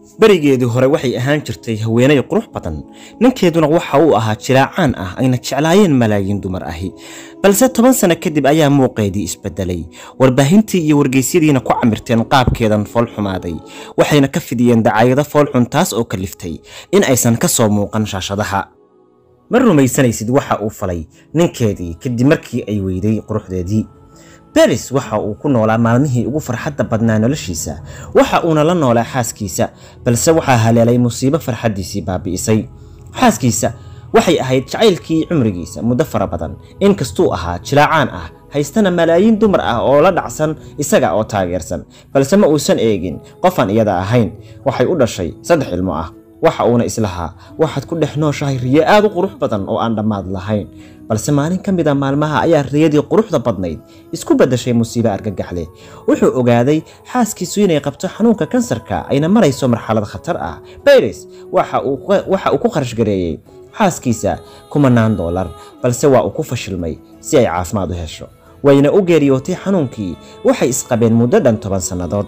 berigeedii hore waxay ahaan jirtay haweenay qurux badan ninkeeduna waxa uu ahaa jilaacaan ah ayna jeclaayeen malaayiin dumar ahi balse toban sano kadib ayaa muuqeedii isbedelay warbaahintii iyo wargeysyadiina ku camirteen qaabkeedan foolxumaaday waxayna ka fidiyeen dacaayado foolxun taas oo kaliftay in aysan ka soo muuqan shaashadaha ma rumaysanaysid waxa uu falay ninkeedii kadib markii ay weyday quruxdeedii beris waxa uu ku noolaa maalmihii ugu farxadda badnaa noloshiisa waxa uuna la noolaa xaaskiisa balse waxaa haleelay musiibo farxaddiisii baabi'isay xaaskiisa waxay ahayd jacaylkii cumrigiisa muddo fara badan inkastuu ahaa jilaacaan ah haystana malaayiin dumar ah oo la dhacsan isaga oo taageersan balse ma uusan eegin qofaan iyada ahayn waxay u dhashay saddex ilmo ah waxa uuna islahaa waxaad ku dhex nooshahay riyo aad u qurux badan oo aan dhammaad lahayn balse maalin ka mid a maalmaha ayaa riyadii quruxda badnayd isku beddashay musiibo argagaxleh wuxuu ogaaday xaaskiisu inay qabto xanuunka kansarka ayna marayso marxalad khatar ah bayris waxa uu ku kharash gareeyey xaaskiisa kumanaan doolar balse waa uu ku fashilmay si ay caafimaad u hesho wayna u geeriyootay xanuunkii waxay isqabeen muddo dhan toban sannadood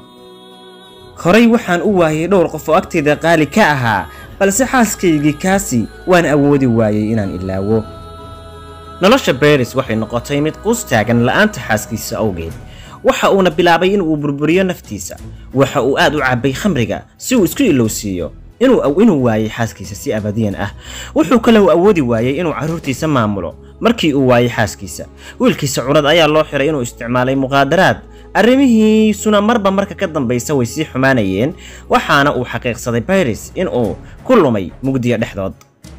horay waxaan u waayay dhowr qof oo agtayda qaali ka ahaa balse xaaskaygii kaasi waan awoodi waayey inaan ilaawo nolosha beris waxay noqotay mid quus taagan la'aanta xaaskiisa awgeed waxa uuna bilaabay inuu burburiyo naftiisa waxa uu aad u cabbay khamriga si uu isku ilowsiiyo inuu waayey xaaskiisa si abadiyan ah wuxuu kaleu awoodi waayey inuu carruurtiisa maamulo markii uu waayey xaaskiisa wiilkiisa curad ayaa loo xiray inuu isticmaalay muqaadaraad arrimihiisuna marba marka ka dambaysa way sii xumaanayeen waxaana uu xaqiiqsaday bayris inuu ku lumay mugdiya dhexdood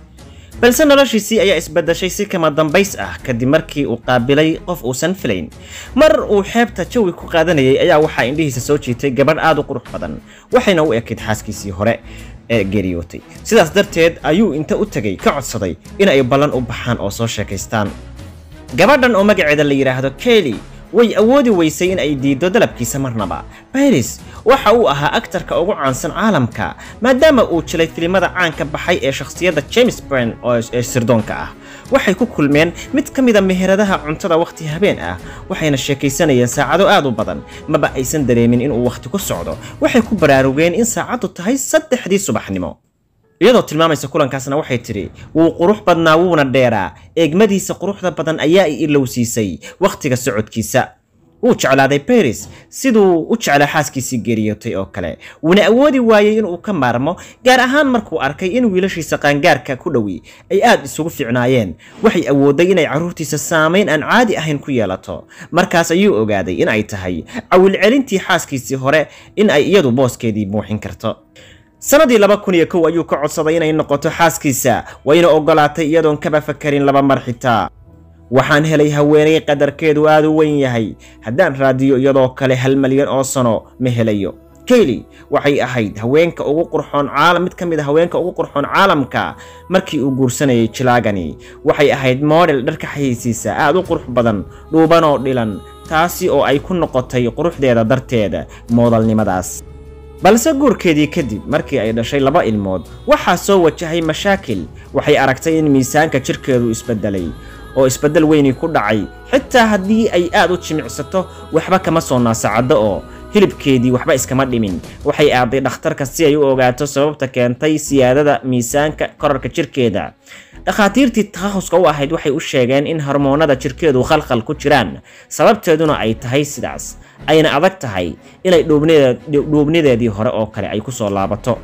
balse noloshiisii ayaa isbedashay si kama dambays ah kadib markii uu qaabilay qof uusan filayn mar uu xeebta jawi ku qaadanayay ayaa waxaa indhihiisa soo jiitay gabadh aad u qurux badan waxayna u ekayd xaaskiisii hore ee geeriyootay sidaas darteed ayuu inta u tegay ka codsaday in ay ballan u baxaan oo soo sheekaystaan gabadhan oo magaceeda la yidhaahdo keli way awoodi weysay in ay diiddo dalabkiisa marnaba bayris waxa uu ahaa aktarka ugu caansan caalamka maadaama uu jilay filimada caanka baxay ee shakhsiyadda james brand ee sirdoonka ah waxay ku kulmeen mid ka mida meheradaha cuntada wakhti habeen ah waxayna sheekaysanayeen saacado aad u badan maba aysan dareemin inuu wakhti ku socdo waxay ku baraarugeen in saacaddu tahay saddexdii subaxnimo iyadoo tilmaamaysa kulankaasna waxay tidhi wuu qurux badnaa wuuna dheeraa eegmadiisa quruxda badan ayaa i ilowsiisay wakhtiga socodkiisa wuu jeclaaday baris siduu u jeclaa xaaskiisii geeriyootay oo kale wuuna awoodi waayey inuu ka maarmo gaar ahaan markuu arkay in wiilashiisa qaangaarka ku dhowi ay aad isugu fiicnaayeen waxay awooday inay carruurtiisa saamayn aan caadi ahayn ku yeelato markaas ayuu ogaaday in ay tahay cawilcelintii xaaskiisii hore in ay iyadu booskeedii buuxin karto sanadii laba kun iyo kow ayuu ka codsaday inay noqoto xaaskiisa wayna ogolaatay iyadoon kaba fakarin laba mar xitaa waxaan helay haweenay qadarkeedu aad u weyn yahay haddaan raadiyo iyadoo kale hal malyan oo sano ma helayo kayli waxay ahayd haweenka ugu qurxoon caalam mid ka mid a haweenka ugu qurxoon caalamka markii uu guursanayay jilaagani waxay ahayd moodel dharka xayeysiisa aad u qurux badan dhuubanoo dhilan taasi oo ay ku noqotay quruxdeeda darteeda moodalnimadaas balse guurkeedii kadib markii ay dhashay laba ilmood waxaa soo wajahay mashaakil waxay aragtay in miisaanka jirkeedu isbedelay oo isbeddel weyni ku dhacay xitaa haddii ay aad u jimicsato waxba kama soo naasacaddo oo hilibkeedii waxba iskama dhimin waxay aaday dhakhtarka si ay u ogaato sababta keentay siyaadada miisaanka korarka jirkeeda dhakhaatiirtii takhahuska u ahayd waxay u sheegeen in hormoonada jirkeedu khalkhal ku jiraan sababteeduna ay tahay sidaas ayna adag tahay inay dhuubnideedii hore oo kale ay ku soo laabato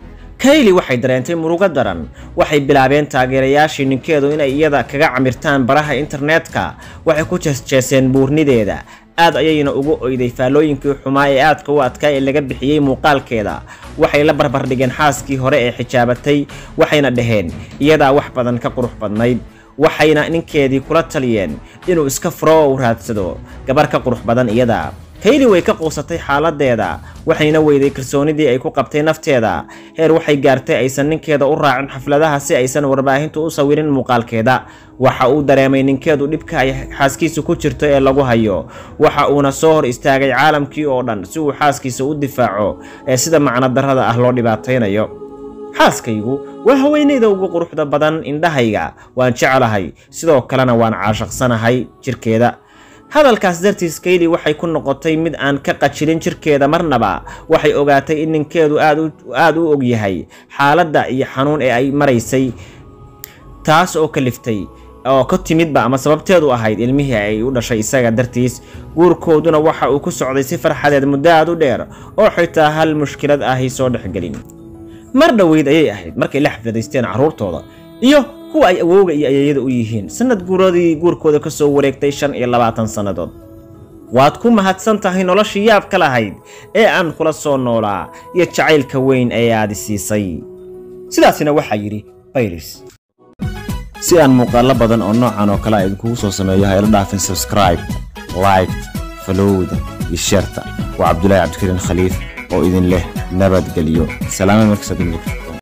kayli waxay dareentay murugo daran waxay bilaabeen taageerayaashii ninkeedu inay iyada kaga camirtaan baraha internetka waxay ku jeesjeeseen buurnideeda aad ayayna ugu oyday faallooyinkii xumaa ee aadka u adkaa ee laga bixiyey muuqaalkeeda waxay la barbardhigeen xaaskii hore ee xijaabatay waxayna dhaheen iyadaa wax badan ka qurux badnayd waxayna ninkeedii kula taliyeen inuu iska furo oo u raadsado gabar ka qurux badan iyada kayli way ka quusatay xaaladeeda waxayna weyday kalsoonidii ay ku qabtay nafteeda heer waxay gaartay aysan ninkeeda u raacin xafladaha si aysan warbaahintu u sawirin muuqaalkeeda waxa uu dareemay ninkeedu dhibka ay xaaskiisa ku jirto ee lagu hayo waxa uuna soo hor istaagay caalamkii oo dhan si uu xaaskiisa u difaaco ee sida macno darrada ah loo dhibaataynayo xaaskaygu waa haweenayda ugu quruxda badan indhahayga waan jeclahay sidoo kalena waan caashaqsanahay jirkeeda hadalkaas dartiis kayli waxay ku noqotay mid aan ka qajilin jirkeeda marnaba waxay ogaatay in ninkeedu aad u og yahay xaaladda iyo xanuun ee ay maraysay taas oo kaliftay oo ka timidba ama sababteedu ahayd ilmihii ay u dhashay isaga dartiis guurkooduna waxa uu ku socday si farxadeed muddo aad u dheer oo xitaa hal mushkilad ahi soo dhexgelin mar dhoweyd ayay ahayd markay la xafladaysteen carruurtooda iyo kuwa ay awowga iyo ayeeyada u yihiin sanad guuradii guurkooda ka soo wareegtay shan iyo labaatan sannadood waad ku mahadsan tahay noloshii yaabka lahayd ee aan kula soo noolaa iyo jacaylka weyn ee aadi siisay sidaasina waxaa yidhi bayris si aan muuqaallo badan oo noocan oo kale a idinkugu soo sameeyo ha ila dhaafin subscribe like falowda iyo sheerta waa cabdulaahi cabdikariin khaliif oo idin leh nabadgelyo salaama markasta